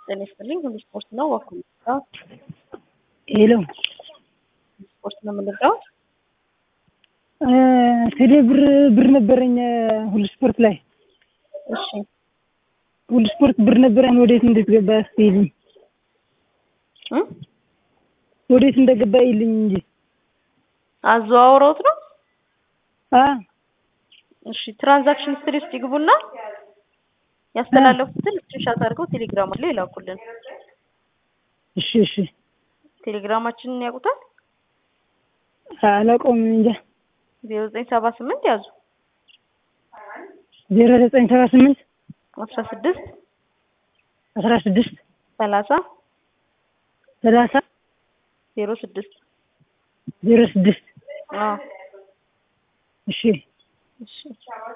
ጤና ይስጥልኝ። ሁሉ ስፖርት ነው ዋኩ ሄሎ ስፖርት ነው የምንለው። ቴሌ ብር ብር ነበረኝ ሁሉ ስፖርት ላይ እሺ ሁሉ ስፖርት ብር ነበረኝ። ወዴት እንደገባ እስኪልኝ እ ወዴት እንደገባ ይልኝ እንጂ አዘዋውረውት ነው። አ እሺ ትራንዛክሽን ሂስትሪ ውስጥ ይግቡና ያስተላለፉትን ስክሪንሻት አድርገው ቴሌግራም ላይ ይላኩልን። እሺ እሺ ቴሌግራማችንን ያውቁታል። አላውቀውም እንጃ ዜሮ ዘጠኝ ሰባ ስምንት ያዙ ዜሮ ዘጠኝ ሰባ ስምንት አስራ ስድስት አስራ ስድስት ሰላሳ ሰላሳ ዜሮ ስድስት ዜሮ ስድስት አዎ እሺ እሺ